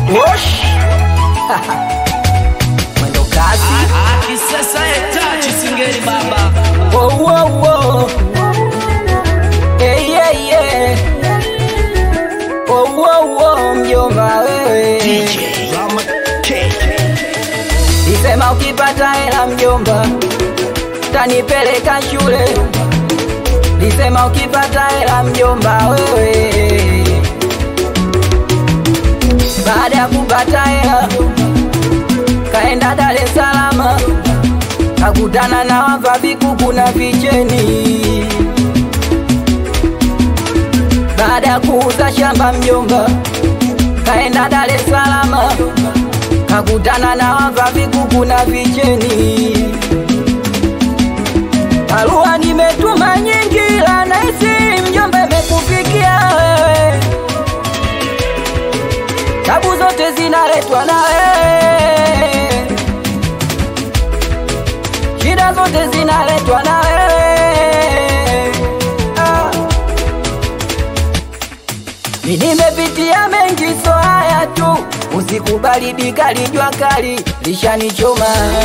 Wosh. Mwendo kasi. Kisasa etachi singeli baba Wo, wo, wo. Eh, yeah, yeah. Wo, wo, wo, mjomba wewe Isema ukipata hela mjomba tanipeleka shule Lisema ukipata hela mjomba wewe Baada ya kupata hela kaenda Dar es Salaam kakutana na wavavi kuku na vicheni. Baada ya kuuza shamba mjomba kaenda Dar es Salaam kakutana na wavavi kuku na vicheni. Barua nimetuma nyingi, la naisi mjomba imekufikia wewe, tabu zote zinaletwa na wewe, shida zote zinaletwa na wewe. Ah. Mi nimepitia mengi, so haya tu, usikubali dikali, jua kali lishanichoma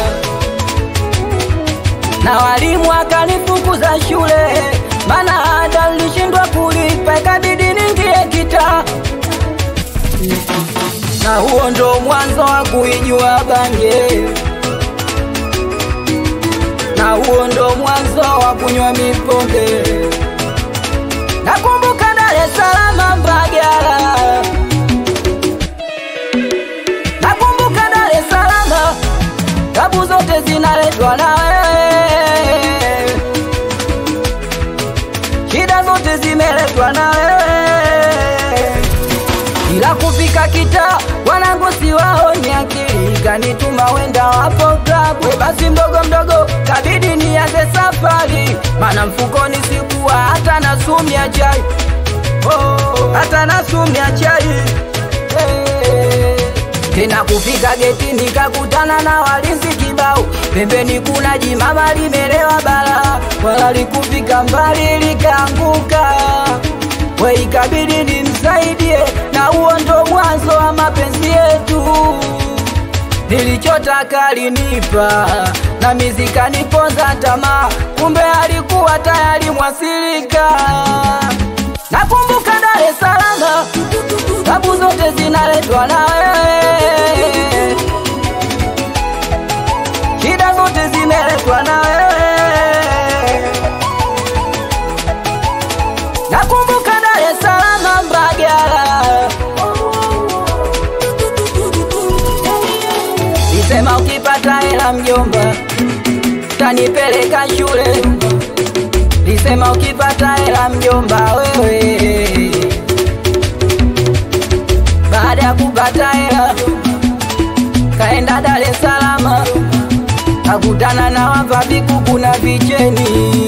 na walimu wakanifukuza shule, mana ada nilishindwa kulipa, ikabidi ningie kita, na huo ndo mwanzo wa kuijua bange, na huo ndo mwanzo wa kunywa mipombe. Nakumbuka Dar es Salaam Mbagala, nakumbuka Dar es Salaam tabu zote zinaletwa na wewe, shida zote zimeletwa na wewe, ila kufika kita wanangu siwaoni akili kanituma wenda wapo klabu, We basi mdogo mdogo kabidi nianze safari, mana mfukoni sikuwa hata na sumu ya chai oh, hata na sumu ya chai hey. Tena kufika geti nikakutana na walinzi kibao, pembeni kuna jimama limelewa bala, wala likufika mbali likaanguka, we ikabidi nimsaidie, na huo ndo mwanzo wa mapenzi yetu. Nilichotaka alinipa na mizika niponza tamaa, kumbe alikuwa tayari mwasilika. Nakumbuka Dar es Salaam, tabu zote zinaletwa na wewe, shida zote zimeletwa na wewe. Nakumbuka Dar es Salaam, Mbagala, Nisema ukipata hela mjomba, tanipeleka shule. Nisema ukipata hela mjomba wewe, baada ya kupata hela kaenda Dar es Salaam, kakutana na wavavi kuku na vicheni.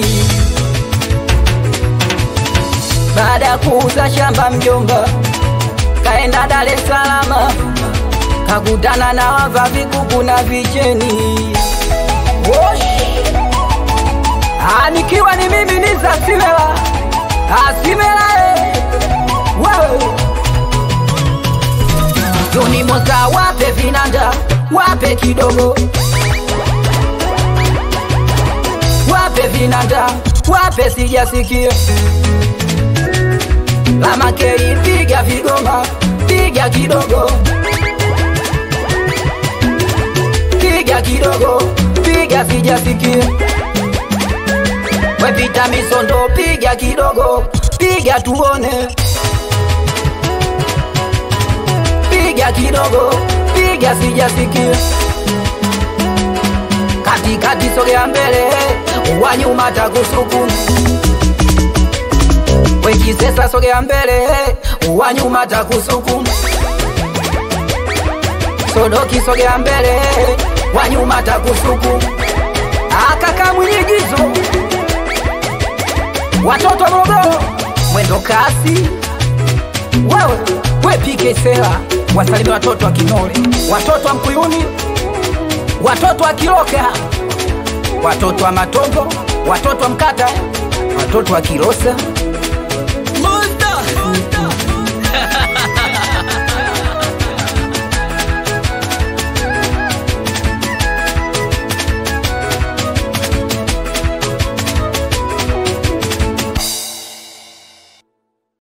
Baada ya kuuza shamba mjomba, kaenda Dar es Salaam, kakutana na wavavi kuku na vicheni. Wosh! Ah, nikiwa ni mimi ni za Simela. Ah, Simela eh. Wewe. Joni Moza wape vinanda, wape kidogo. Wape vinanda, wape sijasikia. Lama kei piga vigoma, piga kidogo. Piga kidogo, piga sijasikia. Wepita misondo, piga kidogo, piga tuone. Piga kidogo, piga sijasikia. Katikati sogea mbele, wa nyuma takusukuma. Wekisesa sogea mbele, wa nyuma takusukuma. Sodoki sogea mbele, wa nyuma takusukuma. Akaka mwigizo watoto Morogoro, mwendo kasi. Wewe we pike sela, wasalimia watoto wa Kinole, watoto wa Mkuyuni, watoto wa Kiloka, watoto wa Matongo, watoto wa Mkata, watoto wa Kilosa,